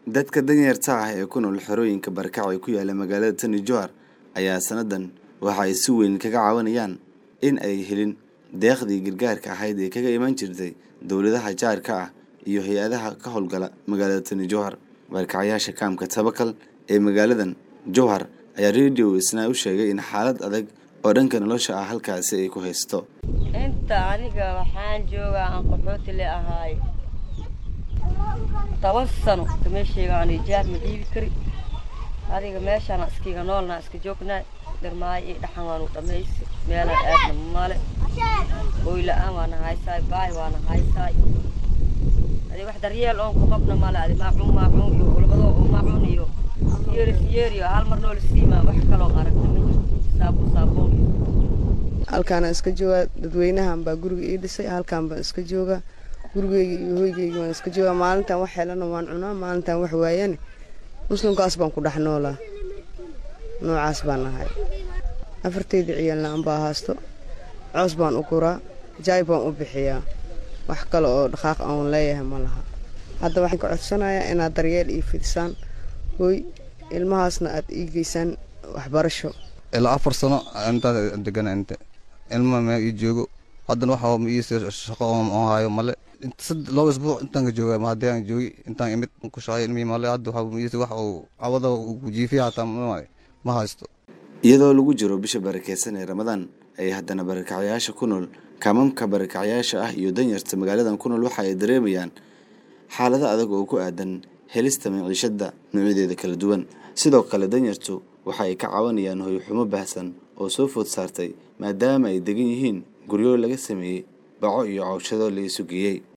dadka danyarta ah ee ku nool xerooyinka barakac ee ku yaala magaalada tani johar ayaa sanadan waxa ay si weyn kaga caawinayaan in ay helin deeqdii gargaarka ahayd ee kaga iman jirtay dowladaha jaarka ah iyo hay-adaha ka howlgala magaalada tani johar barakacayaasha kaamka tabakal ee magaaladan jowhar ayaa radio isna u sheegay in xaalad adag oo dhanka nolosha ah halkaasi ay ku haysto inta aniga waxaan joogaa aan qaxooti le ahaay toban sano meeshayga aan ijaar ma dhiibi kari adiga meeshaan iskiga noolnaa iska joognaa dharmaayo iyo dhaxan waanu dhammaysi meelaan aadna male hooy la-aan waana haysaay baay waana haysaay adi wax daryeel oon ku qabna male adi maacuun maacuun iyo ulbadoo oo maacuun iyo siyeeri siyeeri hal mar noola siimaa wax kaloo aragna ma jirto saabuun saabuun iyo halkaana iska joogaa dadweynahan baa guriga ii dhisay halkaan baan iska joogaa gurigeyga iyo hoygeyga waan iska joogaa maalintaan wax helana waan cunaa maalintaan wax waayane muslimkaas baan ku dhex noolaa noocaas baan ahay afartayda ciyaalna anbaa haasto coos baan u guraa jaay baan u bixiyaa wax kale oo dhaqaaq aan leeyahay ma laha hadda waxaan ka codsanayaa inaad daryeel ii fidisaan hooy ilmahaasna aad ii geysaan waxbarasho ilaa afar sano intaas degana inta ilma mee ii joogo haddana waxa ii shaqo oon hayo male laba isbuuc intaan ka jooga haddii aan joogi intaan imid ku shaqay ilmihii male hadda waxa wax uu cawada uu jiifiya hataa ma haysto iyadoo lagu jiro bisha barakeysan ee ramadaan ay haddana barakacayaasha ku nool kaamamka barakacayaasha ah iyo danyarta magaaladan ku nool waxa ay dareemayaan xaalado adag oo ku aadan helista maciishada noocyadeeda kala duwan sidoo kale danyartu waxa ay ka caawinayaan hoyxumo baahsan oo soo food saartay maadaama ay degan yihiin guryo laga sameeyey baco iyo cawshado la isu geeyey